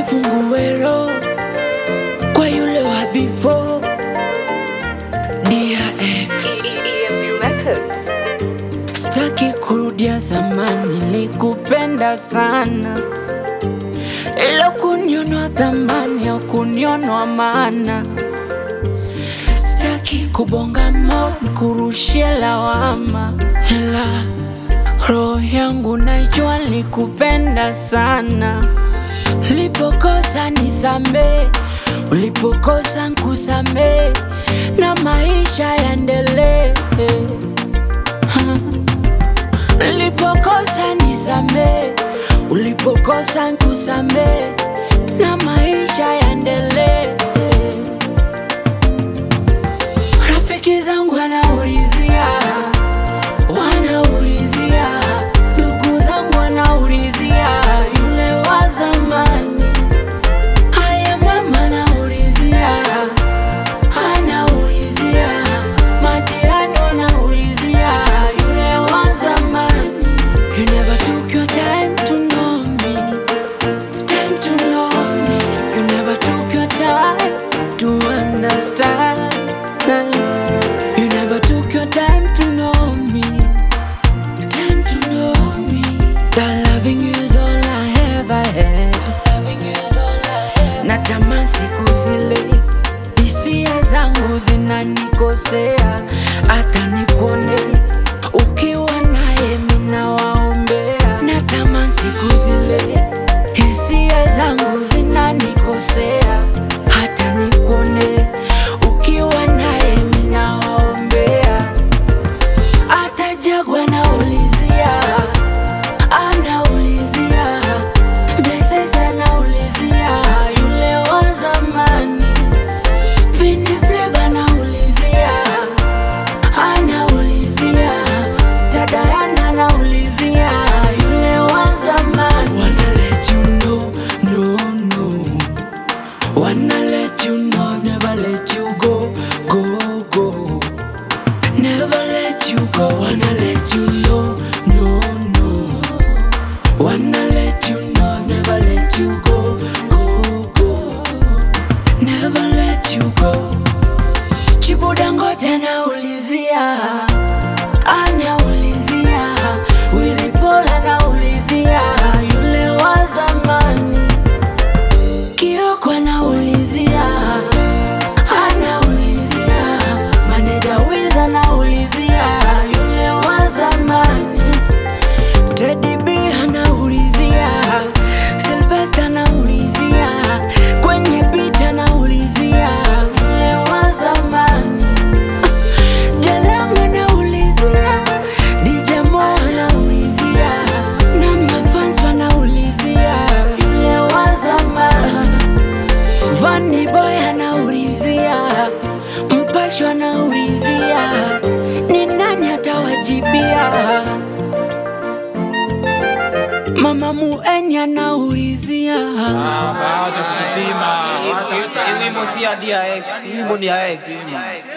nifungue roho kwa yule wa before DRX EMP Records. Sitaki kurudia zamani, nilikupenda sana, ila kunionwa thamani au kunionwa maana. Sitaki kubonga mo kurushia lawama, ila roho yangu najua nilikupenda sana. Ulipokosa nisamee, ulipokosa nkusamee, na maisha yaendelee. Ulipokosa nisamee, ulipokosa nkusamee, na maisha yaendelee. Rafiki zangu wanaulizia, wanaulizia, ndugu zangu wanaulizia, yule wa zamani. Haya mama anaulizia, anaulizia, majirani wanaulizia, yule wa zamani. You never took your time to know me, time to know me. You never took your time to understand. You never took your time to know me, time to know me. That loving you is all I ever had. Natamani siku zile hisia zangu zinanikosea, hata nikuone ukiwa naye mina waombea. Natamani siku zile hisia zangu zinanikosea, hata nikuone ukiwa naye mina waombea. Hata Jagwa naulizia, anaulizia Blessings anaulizia yule wa zamani. Vini Flavor anaulizia, anaulizia Tadayana anaulizia yule wa zamani. Wanna let you know, no, no. Wanna let you know, never let you go, go, go. Never let you go, wanna let you know, no, no. Wanna let you know, never let you go, go, go. Never let you go. Chibuda ngote anaulizia, anaulizia. Willy Paul anaulizia, yule wa zamani. Kioko anaulizia, anaulizia. Maneja Wiz anaulizia, yule wa zamani. Teddy B anaulizia, Sylvester anaulizia, kwenye beat anaulizia, yule wa zamani. Jalam anaulizia, DJ Mo anaulizia, na mafans wanaulizia, yule wa zamani. Vanny Boy anaulizia, Mpasho anaulizia, ni nani atawajibia? Mama Mueni anaulizia Acha kutupima. Hii wimbo si ya DRX, hii wimbo ni ya X.